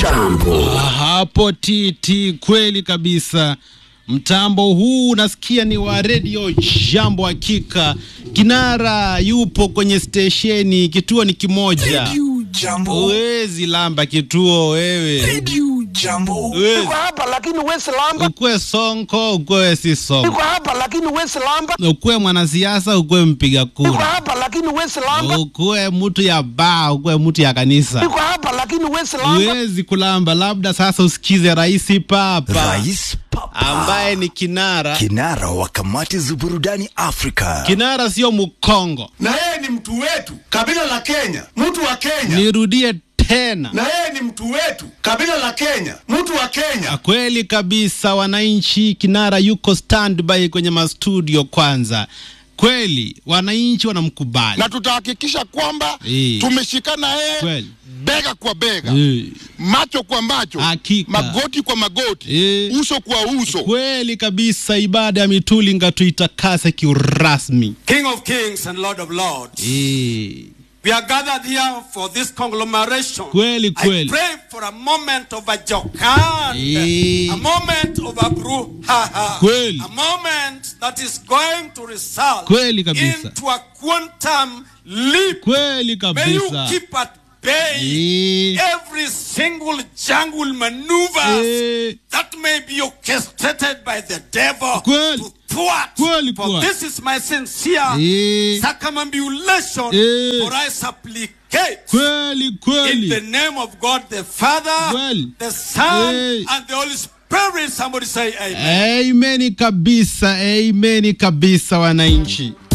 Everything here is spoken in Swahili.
Jambo. Hapo titi, kweli kabisa. Mtambo huu unasikia ni wa redio Jambo. Hakika kinara yupo kwenye stesheni, kituo ni kimoja. Radio Jambo. Huwezi lamba kituo wewe, Radio Jambo. Huwezi. Niko hapa lakini wesi lamba. ukwe sonko, ukwe si Niko sonko, hapa lakini wesi lamba. ukwe mwanasiasa, ukwe mpiga Niko kura, hapa lakini wesi lamba. ukwe mtu ya baa, ukwe mtu ya kanisa, Niko hapa lakini wesi lamba. huwezi kulamba. Labda sasa usikize Rais Papa Rais Papa. ambaye ni kinara. Kinara wa kamati za burudani Afrika. Kinara sio Mkongo. na yeye ni mtu wetu, kabila la Kenya, mtu wa Kenya. Nirudie tena, Na yeye ni mtu wetu, kabila la Kenya, mtu wa Kenya. kweli kabisa, wananchi. Kinara yuko standby kwenye mastudio kwanza. Kweli wananchi wanamkubali na tutahakikisha kwamba Eh. tumeshikana yeye kweli. bega kwa bega Eh, macho kwa macho Hakika. magoti kwa magoti Eh. uso kwa uso kweli kabisa. Ibada ya mitulinga tuitakase kiurasmi. King of Kings and Lord of Lords. Eh, We are gathered here for this conglomeration. Kweli, kweli. I pray for a moment of a jocund, Eh. a moment of a brouhaha, Kweli. a moment that is going to result Kweli kabisa. into a quantum leap. kweli May you kabisa. keep at bay Eh, every single jungle maneuver eh, that may be orchestrated by the devil Kweli. to thwart. Kweli, For kweli. this is my sincere eh, circumambulation, Eh. for I supplicate kweli in the kweli. name of God the Father, Kweli. the Son, Eh. and the Holy Spirit. Somebody say amen. Amen kabisa, amen kabisa wananchi.